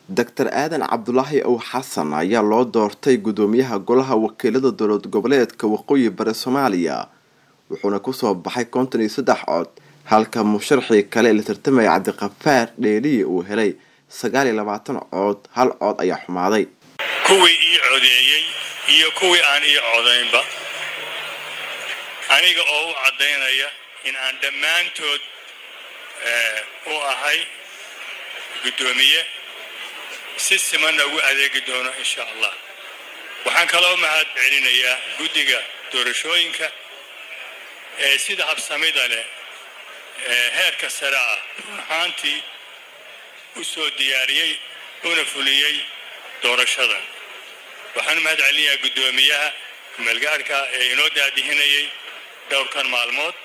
doctor aadan cabdulaahi ow xasan ayaa loo doortay guddoomiyaha golaha wakiilada dowlad goboleedka waqooyi bari soomaaliya wuxuuna kusoo baxay konton iyo saddex cod halka musharaxii kale la tartamaya cabdiqafaar dheeliye uu helay sagaal iyo labaatan cood hal cood ayaa xumaaday kuwii ii codeeyey iyo kuwii aan ii codaynba aniga oo u caddaynaya in aan dhammaantood u ahay guddoomiye si simanna ugu adeegi doono insha allah waxaan kaloo mahad celinayaa guddiga doorashooyinka ee sida habsamida leh ee heerka sare ah run ahaantii u soo diyaariyey una fuliyey doorashadan waxaan mahad celinayaa guddoomiyaha kumeelgaarhka ee inoo daadihinayay dhowrkan maalmood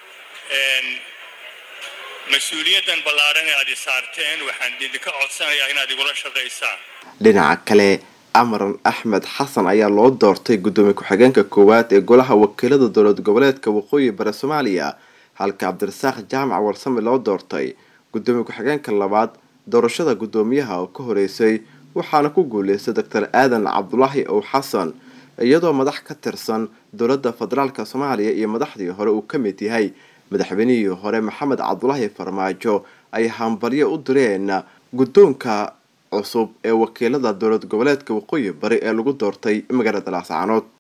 mas-uuliyaddan ballaaran ee aad i saarteen waxaan idinka codsanayaa inaad igula shaqaysaan dhinaca kale amaran axmed xasan ayaa loo doortay guddoomiye ku-xigeenka koowaad ee golaha wakiilada dowlad goboleedka waqooyi bari soomaaliya halka cabdirasaaq jaamac warsame loo doortay guddoomiye ku-xigeenka labaad doorashada guddoomiyaha oo ka horeysay waxaana ku guuleystay doctor aadan cabdulaahi ow xasan iyadoo madax ka tirsan dowladda federaalk soomaaliya iyo madaxdii hore uu ka mid yahay madaxweynihii hore maxamed cabdulaahi farmaajo ay hambalyo u direen guddoonka cusub ee wakiilada dowlad goboleedka waqooyi bari ee lagu doortay magaalada laascaanood